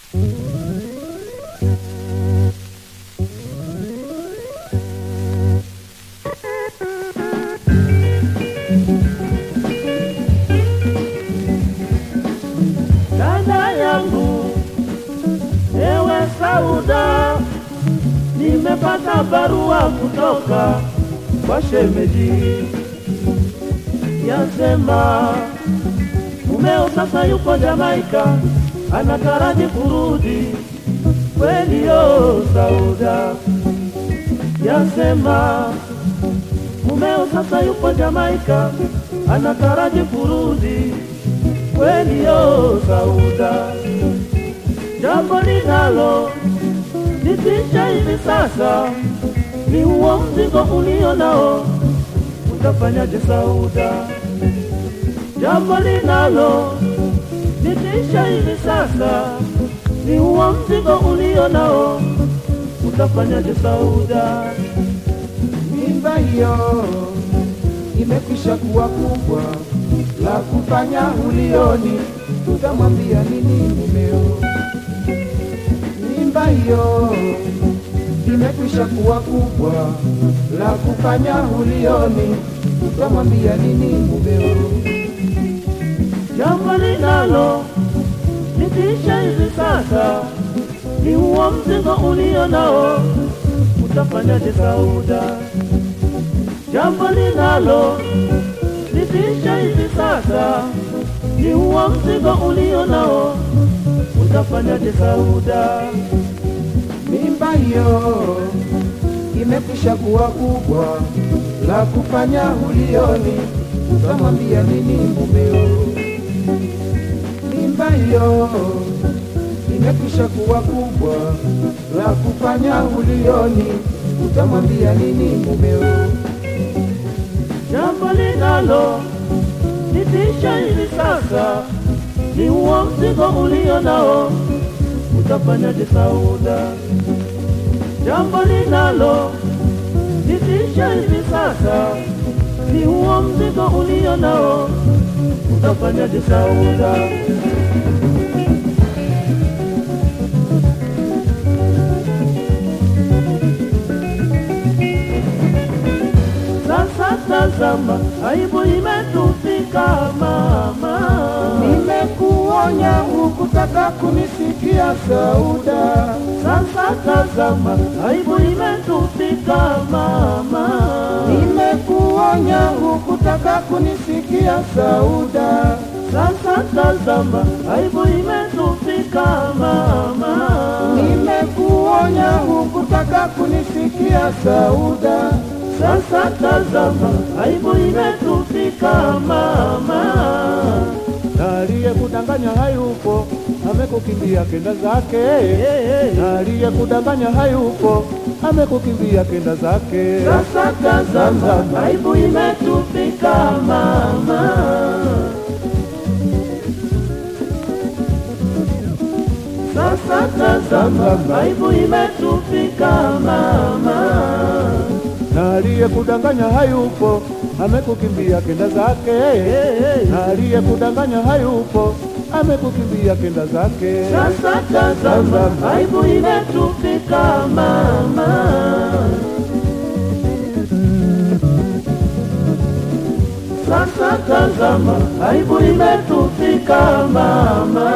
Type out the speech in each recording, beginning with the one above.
Dada yangu, ewe Sauda, nimepata barua kutoka kwa shemeji, yasema mumeo sasa yuko Jamaika, anataraji kurudi. Kweli yo Sauda, yasema mumeo sasa yuko Jamaika, anataraji kurudi. Kweli yo Sauda, jambo linalo nitisha hivi sasa ni huo mzigo ulio nao, utafanyaje Sauda? Jambo linalo nitisha hivi sasa ni huo mzigo ulio nao, utafanyaje Sauda? mimba hiyo imekwisha kuwa kubwa, la kufanya ulioni, utamwambia nini mumeo? Mimba hiyo imekwisha kuwa kubwa, la kufanya ulioni, utamwambia nini mumeo? Jambo linalo nitisha hivi sasa ni huo mzigo ulio nao, utafanyaje Sauda? Jambo linalo nitisha hivi sasa ni huo mzigo ulio nao, utafanyaje Sauda? Mimba hiyo imekwisha kuwa kubwa, la kufanya ulioni, utamwambia nini mumeo? Mimba hiyo imekwisha kuwa kubwa, la kufanya ulioni, utamwambia nini mumeo? Jambo linalo nitisha hivi sasa ni huo mzigo ulio nao, utafanyaje Sauda? Jambo linalo nitisha hivi sasa ni huo mzigo ulio nao, utafanyaje Sauda? Sasa tazama, aibu imetufika mama. Nimekuonya hukutaka kunisikia Sauda, Sasa tazama, aibu imetufika mama. nimekuonya hukutaka kunisikia Sauda. Sasa tazama, aibu imetufika mama. Nimekuonya hukutaka kunisikia Sauda, Sasa tazama, aibu imetufika mama. na aliyekudanganya hayupo, amekukimbia kenda zake. Na aliyekudanganya hayupo, amekukimbia kenda zake. Sasa tazama, aibu imetufika mama. Sasa tazama, aibu imetufika mama. Na aliyekudanganya hayupo, amekukimbia kenda zake. Na aliyekudanganya hayupo, amekukimbia kenda zake. Sasa tazama, aibu imetufika mama. Sasa tazama, aibu imetufika mama.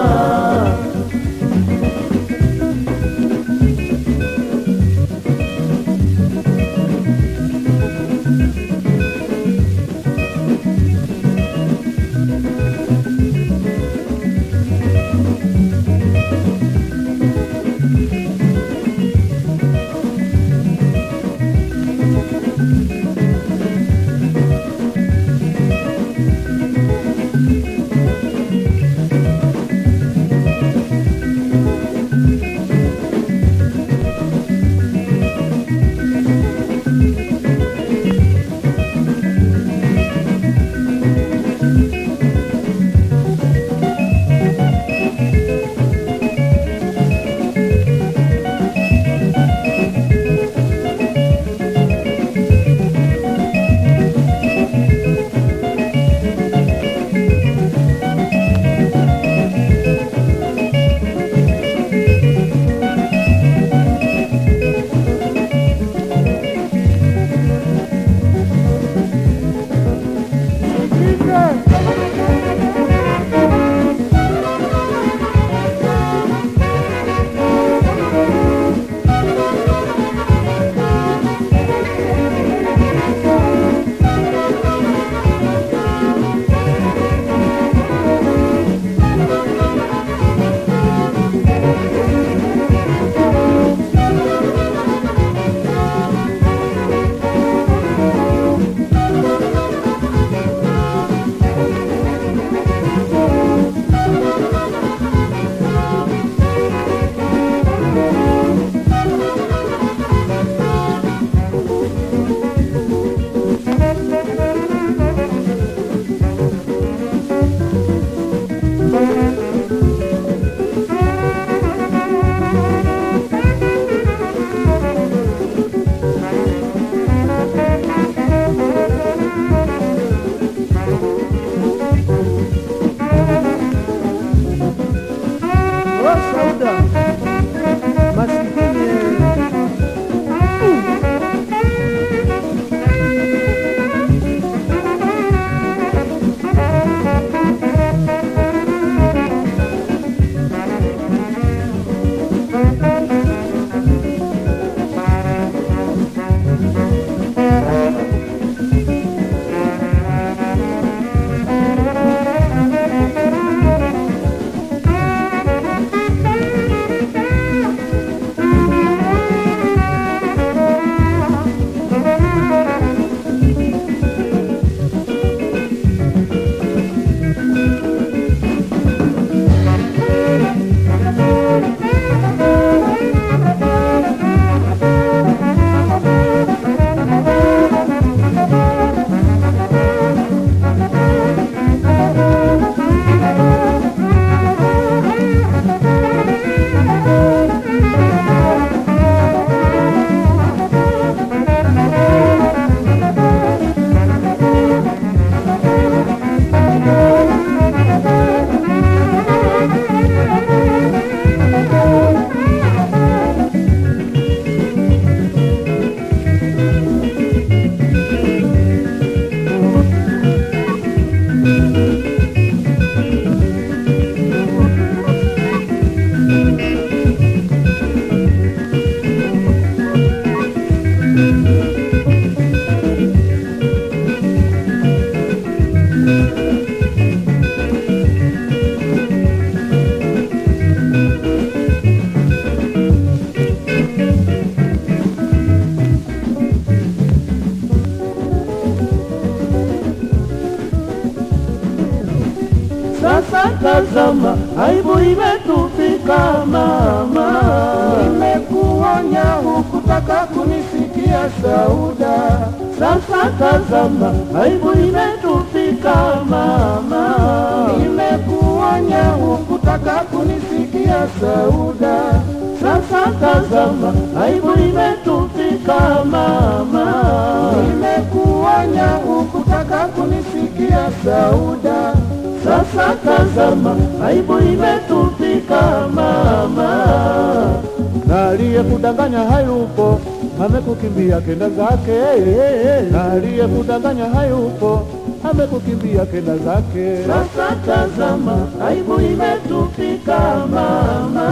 Oh, Sauda masikini Sasa tazama, aibu imetufika mama. nimekuonya hukutaka kunisikia Sauda Sasa tazama, aibu imetufika mama. nimekuonya hukutaka kunisikia Sauda Sasa tazama, aibu imetufika mama. nimekuonya hukutaka kunisikia Sauda Sasa tazama, aibu imetufika mama. na aliyekudanganya hayupo, amekukimbia kenda zake. Na aliyekudanganya hayupo, amekukimbia kenda zake. Sasa tazama, aibu imetufika mama.